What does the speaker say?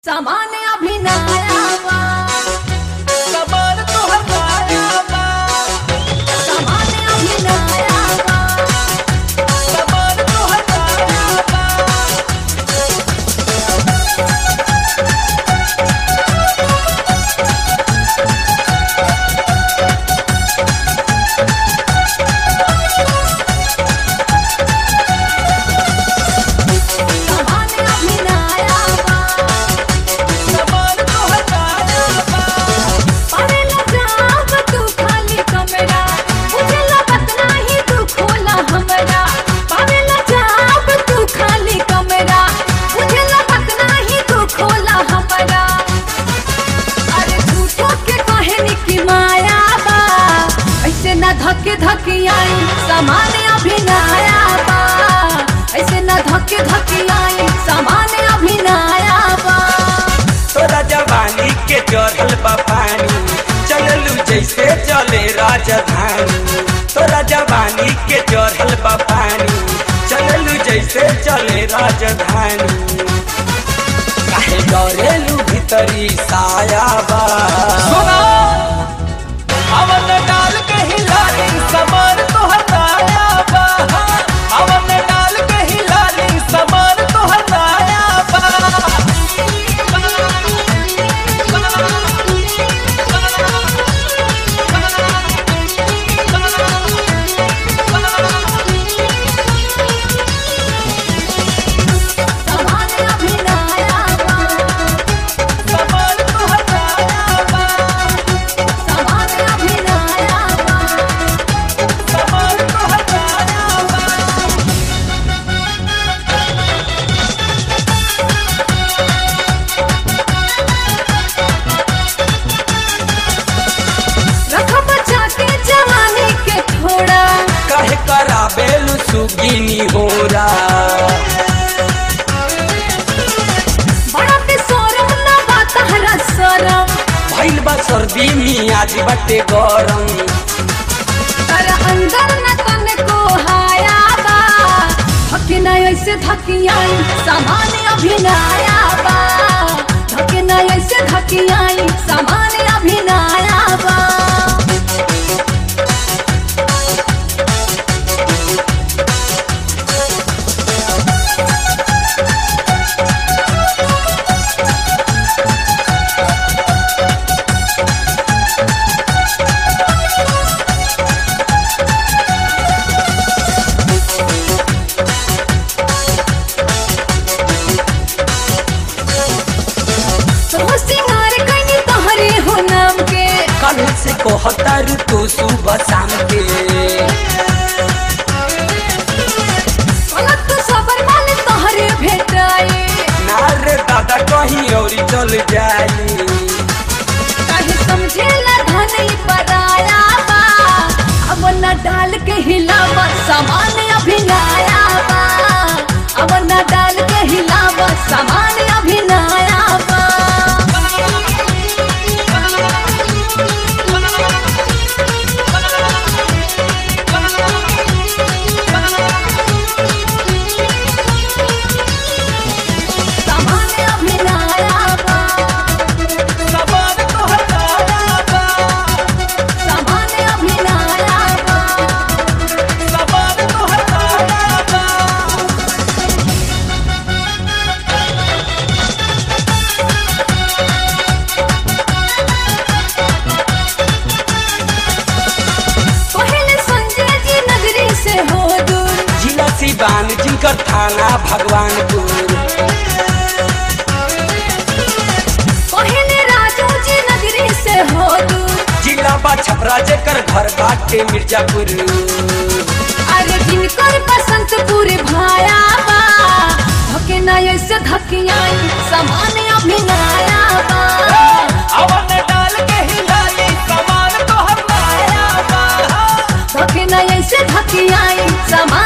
सामान्य अभिनयावा कमर तोहर मायावा सामान्य अभिनयावा कमर तोहर मायावा सामान्य अभिनयावा कमर तोहर मायावा परेला जाब तू खाली कमरा मुझे लगत नाही तू खोला हमरा परेला जाब तू खाली कमरा मुझे लगत नाही तू खोला हमरा अरे झूठो के कहनी की माया बा ऐसे ना धके धके आई सामान्य अभिनया बा ऐसे ना धके धके आई सामान्य अभिनया बा तोरा जवानी के चढ़ल बा पानी चललू जैसे चले राजधानी तोरा जवानी के चढ़ल बा पानी चललू जैसे चले राजधानी काहे डरेलू भीतरी साया बा अवन डाल के हिलाली समर तोहर नाया बा अवन डाल के हिलाली समर तोहर नाया बा सामान्य अभिनया बा समर तोहर नाया बा सामान्य अभिनया बा समर तोहर नाया बा रख बचा के जवानी के थोड़ा काहे कराबेलू सुगिनी होरा बड़ा के सोरम ना बात हरा सोरम भइल बा सर्दी मियाज बाटे गरम तर अंदर न तन को हाया बा धके ना ऐसे धकियाई सामान्य अभिनया बा धके ना ऐसे धकियाई सामान्य अभिनया बा तो सिंगार कनी तोहरे हो नाम के कल से कहतर तू सुबह शाम के गलत तो सबर मान तोहरे भेटाई नार दादा कहीं और चल जाई काहे समझेला धनी पराया बा अब न डाल के हिलावा सामान्य अभिनया बा अब न डाल के हिलावा सामान्य अभिनया बा सामान्य अभिनया बा समर तोहर नाया बा सामान्य अभिनया बा समर तोहर नाया बा पहले संजय जी नगरी से हो दूर जिला सिवान जिनकर थाना भगवानपुर पहले राजू जी नगरी से हो दूर जिला बा छपरा जेकर घर बाटे मिर्जापुर अरे जिनकर बसंत पूरे भाया बा धके ना ऐसे धकियाई सामान्य अभिनया बा अवन डाल के हिलाली समान तोहर माया बा धके ना ऐसे धकियाई सामान्य